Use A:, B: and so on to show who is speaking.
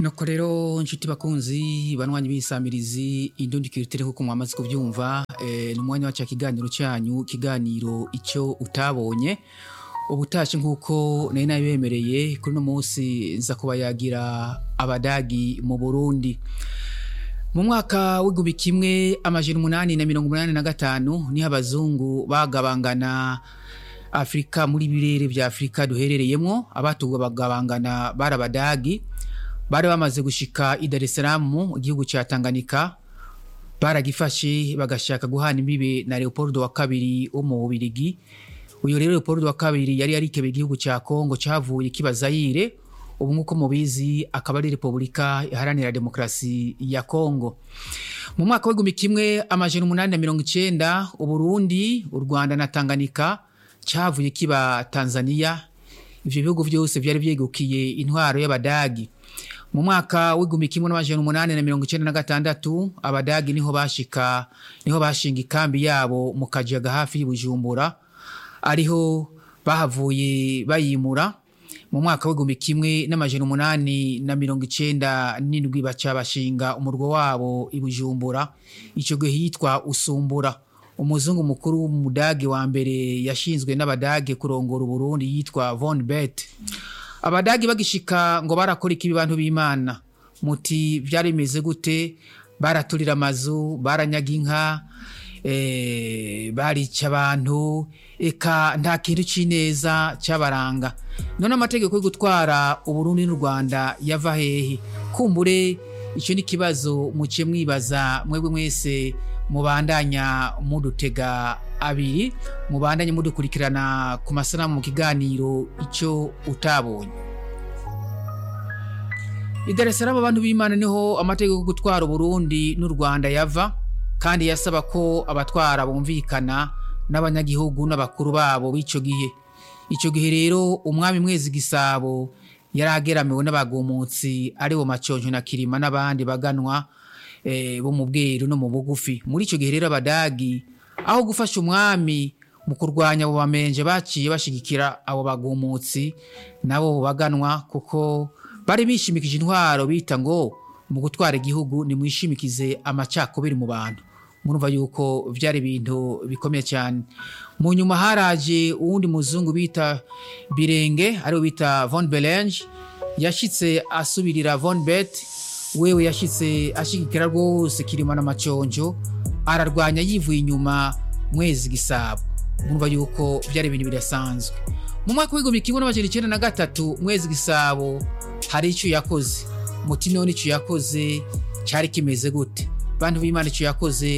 A: nuko rero nshuti bakunzi banywanyi b'isamirizi indundi kirutere kuko mwamaze kubyumva eh, ni umwanya wacu kiganiro cyanyu kiganiro icyo utabonye ubutashi nk'uko nari nabibemereye kuri uno munsi nza kuba yagira abadagi mu burundi mu mwaka w'igihumbi kimwe amajana umunani na mirongo umunani na gatanu niho abazungu bagabangana afurika muri birere bya afurika duherereyemo abatugwa bagabangana bari abadagi bari bamaze gushika i Dar es Salaam mu gihugu cya Tanganyika baragifashe bagashaka guhana imbibe na Leopold wa kabiri wo mu Bubirigi uyu rero Leopold wa kabiri yari yarikebe igihugu cya Kongo cyavuye kiba Zaire ubu nk'uko mubizi akaba ari Repubulika iharanira demokarasi ya Kongo mu mwaka w'igihumbi kimwe amajana umunani na mirongo icenda Uburundi u Rwanda na Tanganyika cyavuye kiba Tanzania ivyo bihugu vyose vyari vyegukiye intwaro y'abadagi mu mwaka w'igihumbi kimwe n'amajana umunani na mirongo icenda na gatandatu abadagi niho bashika niho bashinga ikambi yabo mu kajaga hafi y'Ibujumbura ariho bahavuye bayimura mu mwaka w'igihumbi kimwe n'amajana umunani na mirongo icenda n'indwi baca bashinga umurwa wabo i Bujumbura ico gihe hitwa Usumbura umuzungu mukuru w'umudage wa mbere yashinzwe n'abadage kurongora Uburundi yitwa Von Bet abadagi bagishika ngo barakora ikibi bantu b'Imana muti byari bimeze gute baraturira amazu baranyaga inka eh, barica abantu eka nta kintu c'ineza cabaranga none amategeko yo gutwara Uburundi n'u Rwanda yava hehe kumbure ico ni kibazo muciye mwibaza mwebwe mwese mubandanya mudutega abiri mubandanye mudukurikirana ku masanamu mu kiganiro icyo utabonye i Dar es Salaam abantu b'Imana niho amategeko yo gutwara Burundi n'u Rwanda yava kandi yasaba ko abatwara bumvikana n'abanyagihugu n'abakuru babo b'ico gihe ico gihe rero umwami mwezi gisabo yari ageramiwe n'abagumutsi ari bo maconjo na kirima n'abandi baganwa bo mu bweru no mu bugufi muri icyo gihe rero abadagi aho gufasha umwami mu kurwanya abo bamenje baciye bashigikira abo bagumutsi nabo baganwa kuko bari bishimikije intwaro bita ngo mu gutwara igihugu nimwishimikize amacakubiri mu bantu murumva yuko byari ibintu bikomeye cyane mu nyuma haraje uwundi muzungu bita birenge ariwe bita von belange yashyitse asubirira von bet wewe yashyitse ashigikira rwose kirima n'amaconjo ararwanya yivuye inyuma mwezi gisabo murumva yuko byari ibintu bidasanzwe mu mwaka w'igihumbi kimwe n'amajana icyenda na gatatu mwezi gisabo hari icyo yakoze muti none icyo yakoze cyari kimeze gute bantu b'imana icyo yakoze